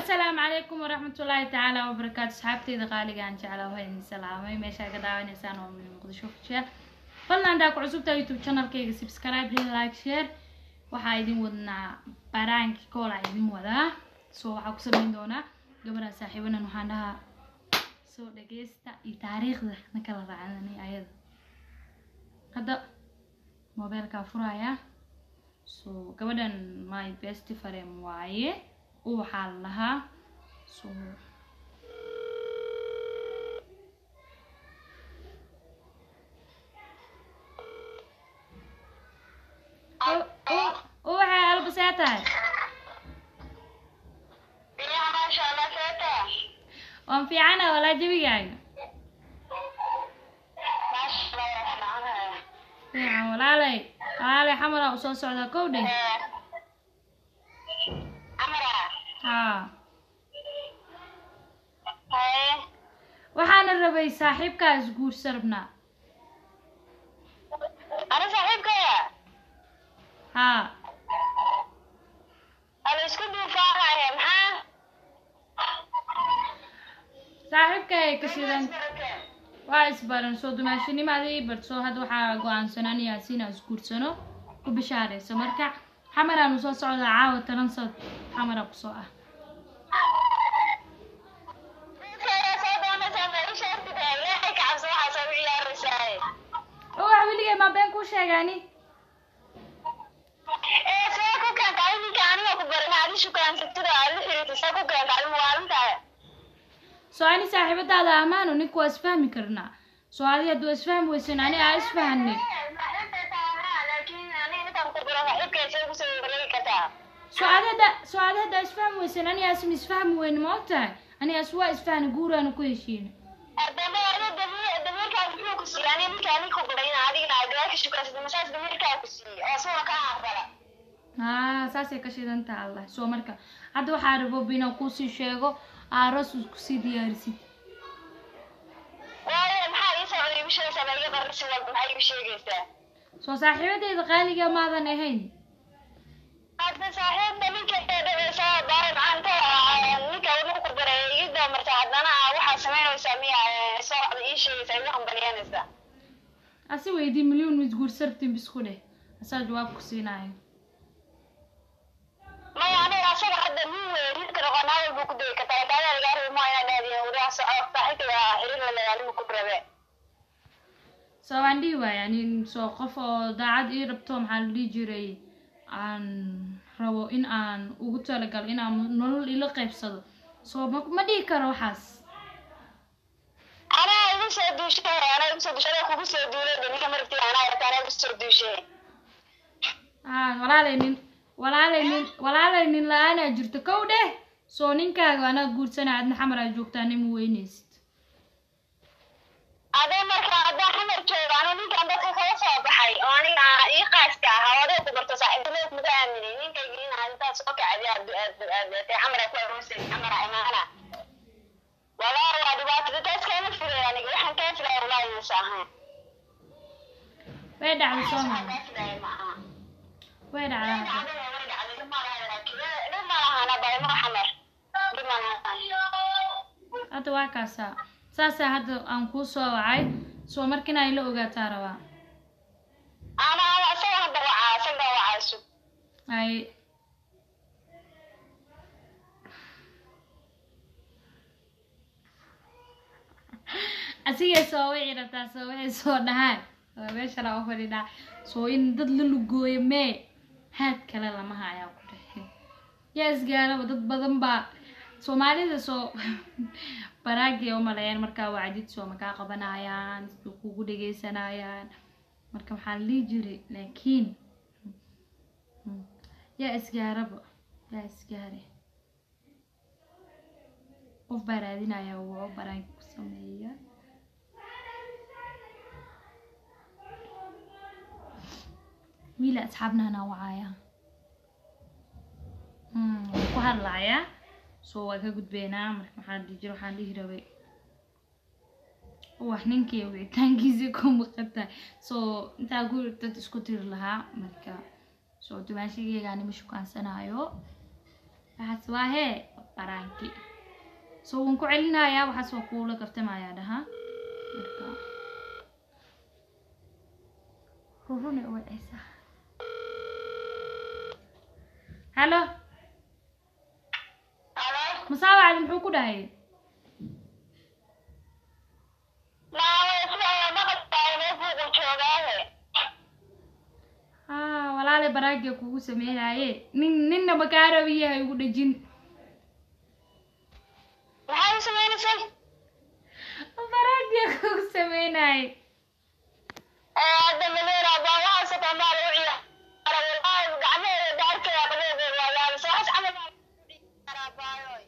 asalaamu calaykum waraxmatullaahi tacaala wabarakaatu asxaabteyda qaaliga aan jeclaa waa idin salaamay meeshaa ka daawanaysaan oo min muqdisho ku jeel fadlan haddaa ku cusubtaa youtube channelkayga subscribe hii like share waxaa idin wadnaa baraanki koolaa idin wadaa so waxaa ku sameyn doonaa gabadha saaxiibanan waxaan dhahaa soo dhageysta iyo taariikhda na kala raacdanay ayada hadda mobeelkaa furaya so gabadhan my best friend waaye u waxaa la lahaa so u waxay albasee tahay waan fiicana walaa jebigaaga fiican walaalay walaalay xamaraa usoo socdaa kow dheh haa waxaana rabay saaxiibkaas guursa rabnaa Ana saaxiibkaya haa ala isku duufaanaya maxaa saaxiibkay ka shidan waa isbaran soo dumaashinimadii bar soo hadda waxaa go-aansanaan yaasiin aan isguursano ku bishaarayso marka xamaraanu soo socdaa caawa taran sod xamara kusoo ah oo wax weligay maa been kuu sheegaani soo ani saaxiibadaada amaano ninka waa isfahmi karnaa soo adi hadduu isfahmi weysan ani aa isfahanay soo adi hadda soo adi hadda isfahmi weysan ani aasim isfahmi weyne ma og tahay ani aas waa isfahni guuraana ku heshiina haa saasay ka shidan taha allah soo marka hadda waxaa rabo inaan kuusii sheego aaros kusii diyaarisid soo saaxiibadeyda qaaliga maadan ahayn hadda saaxiibda ninka dhaceysa baaray macaanta ninka wuxuu ku baray ii doomarta haddana waxaa samaynaysaa miya soo ii sheegaysaa igu hambalyanaysaa asi weydii milyuun mis guursartin bisku dheh asaa jawaab ku siinaayo maya aniga asaga hadda nin wey ninka noqonaada buu ku degi kartaa kaada lagaa rabi maa inaa dhaadiya wadaha soco saaxiibka xiriir la lagaalimu ku rabe soo waan dhihi waaya nin soo qof oo daacad ii rabto maxaa la dhihi jiray aan rabo in aan ugu talagalo inaan nolol ila qaybsado soo ma ma dhihi karo waxaas anaa igu soo duushay anaa igu soo duushay anaa kugu soo duulay de ninka maragti anaa arta anaa igu soo duushay haa walaalay nin walaalay nin walaalay nin la-aanaa jirto kow dheh soo ninkaaga anaa guursanaa adna xamar aa joogtaa nima weynaysid adee marka haddaa xamar jooga anu ninkan dadka kala soo baxay oo aniga ii qaaska ahaa oo adee ku barto saaxiibtinimada kuga aaminay ninkayga in aad intaad soo kacdi aad aad aad aad xamar ku aroosay xamar imaana walaa waa dhibaato taas kaama filay aniga waxaan kaa filaya walaa inaysa ahayn way dhacday soo maa kaa filaya ma aha way dhacdaa dhib ma lahana baymo xamar dhib ma lahan hadda waa kaasaa saasaa hadda aan kuu soo wacay soo marka inaa ila ogaataa rabaa ana ana isaga hadda wacaa isaga wacaa sug ay asigay soo wici rabtaa soo waxay soo dhahaan waa meesha laa u fadhidhaa soo in dad la lugooyo mee haad kale lama hayaa ku dhehe yaa isgaaraba dad badan baa soomaalida soo baraagay u maleeyaan markaa wacdid soo makaa qabanayaan siduu kugu dhegeysanayaan marka waxaa la dhihi jiray laakiin yaa isgaaraba yaa isgaare qof baa raadinaya waa baraanki ku sameeya wiila asxaabnana wacaya waan ku hadlayaa soo waa ka gudbeynaa marka maxaa dhihi jira waxaan dhihi rabay wax ninkii wicitaankiisii ku maqanta soo intaa guri dad isku tiri lahaa marka soo dumaashigeygaani ma shukaansanaayo waxaas waa hee baraanki so waan ku celinayaa waxaas waa kuula kaftamayaa dhahaa marka rurune wacaysaa hallo Halo? masaawacdi muxuu ku dhahay Maawe, sida maqalkaaga meel buuqu joogaahe. haa walaale baraagiya kugu sameynaaye nin ninna makaarabiyaha igu dhejin Maxaad u sameynaysay? baraagiya kugu sameynaaye Ee, hadda Madeira baa waxaa sataa maa lagu ciyaara. Wallaahi, gacmaheeda daarkeeda qabowgeeda waa yaabis. Waxaas camal baa lagu ciyaaraa baayoy.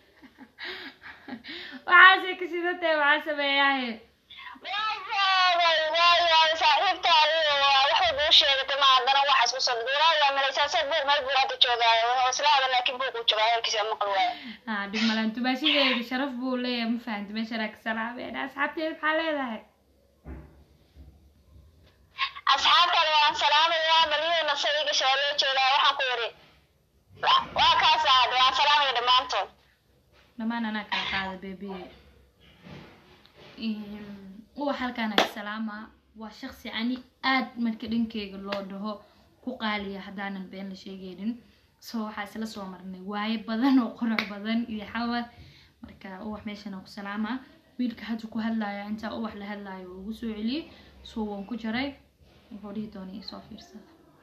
waxaasay ka sidatay waxaa sameeyaahe Waa yaabay, waa yaabay. Saaxiibtaadii waa wax walba u sheegatay, ma haddana waxaas ku soo dhigay. Wallaahi waa malaysaa, sad buuq meel buu hadda joogaayo. Wuxuu isla hadlaa, laakiin buuquu joogaa, hadalkiisa maqal waayo. haa dhib malaan dumaashadeeda sharaf buu leeyahay ma fahamti meeshanaa ka salaameen asxaabteeda maxaa leedahay asxaabtaada waan salaamayaa maliyana saiga shabaaloo joogaa waxaan ku yidhi waa kaas ahad waan salaamaya dhammaantood dhammaan anaa kala qaada beebe uwa halkaan aga salaamaa waa shaqsi ani aad marka dhankeyga loo dhaho ku qaaliya haddaanan been la sheegaynin so waxaa isla soo marnay waaye badan oo qurux badan iyo xawar marka uwax meeshan aan ku salaamaa wiilka hadda ku hadlaya intaa uwax la hadlaayo uu ugu soo celiyey so waan ku jaray wuxuu dhihi doonay isoo fiirsada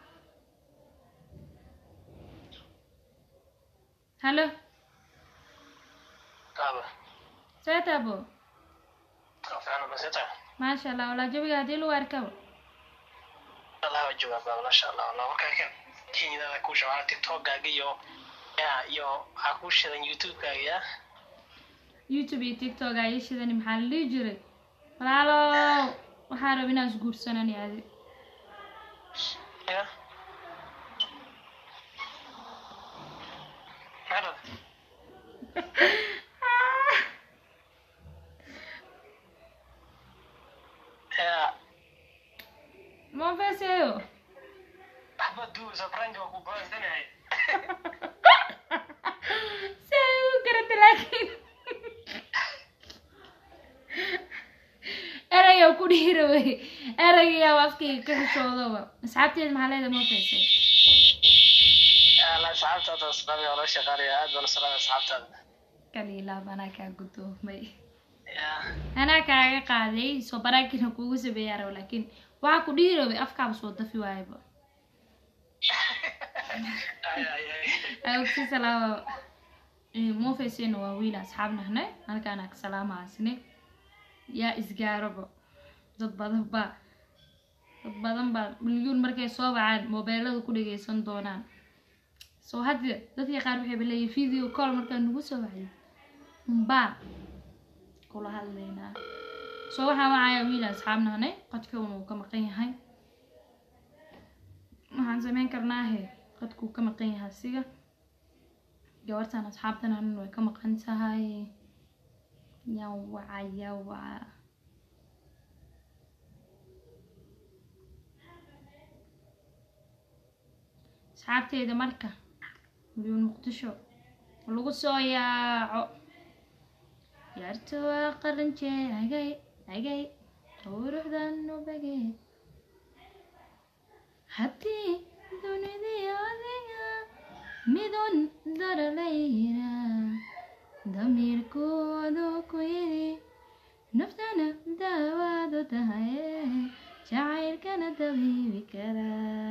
hallo Aba, seetabo fiican ma sita. maasha allah walaa jawiga haddii lagu arkaba Allah waa joogaa baa masha Allah. Allah markaa kan Kenyada ku shaqaa TikTok-gaaga iyo ya iyo waxaa ku shidan YouTube-kaaga ya. youtube iyo tiktok aa ii shidani maxaa la dhihi jiray walaalo waxaa raba inaan isguursanani adi Ya. Hada. Ya, ma feeseeyo waxba duu sabranka waa ku go'ansanahay. si ay u garata laakiin eraya ku dhihi rabay erayyaa afkayga ka xishoodoba asxaabteeda maxaa leedahay ma feesee Allah asxaabtaada asxaabi oo la shaqaaleeya aad baan u salaamay asxaabtaada. kaliilaab anaa kaa gudoomay Ya. anaa kaaga qaaday soo baraakina kuugu sameeyaa rabo laakiin waxaa ku dhihi rabay afkaaba soo dafi waayaba Ay ay ay. awgsi salaama mofeysena waa wiil asxaab nahnay halkaana ka salaamaasne yaa isgaaraba dad badan baa dad badan baa milyuun markay soo wacaan mobeelada ku dhageysan doonaan soo hadda dadkii qaar waxayba leeyihin video call markaa nagu soo wacday mbaa kula hadlaynaa soo waxaa wacaya wiil asxaab nahnay qadkawna uu ka maqan yahay waxaan sameyn karnaahe qadkuu ka maqan yahay asiga gabartan asxaabtan anan way ka maqan tahay yawaca yawaca asxaabteyda marka milyuun muqdisho lagu soo yaaco yaarta waa qaranjee agay agay quruxdan ubageed haddii dunidii adiga midun daralayna damiirkoodu ku yidhi naftana daawaadu tahay jacaylkana dabiibi karaa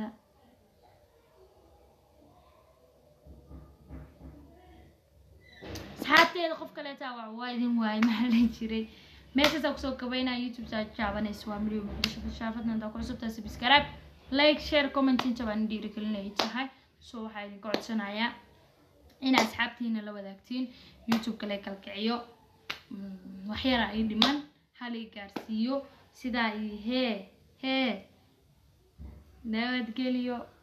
asxaabteeda qof kaleeta waa waa idin waayay maxaa la jiray meeshaasaa kusoo gabaynaya youtube saa jaabanaysa waa milyo muqdisho fashaafadna intaa ku cusubtaa subscribe like share comment inta baan dhiirigelinay tahay so waxaa idinka codsanayaa in asxaabtiina la wadaagtiin youtube kale kalkiciyo Mm, waxyara ay dhiman hal i gaarsiiyo sidaa iyo hee hee nabadgeliyo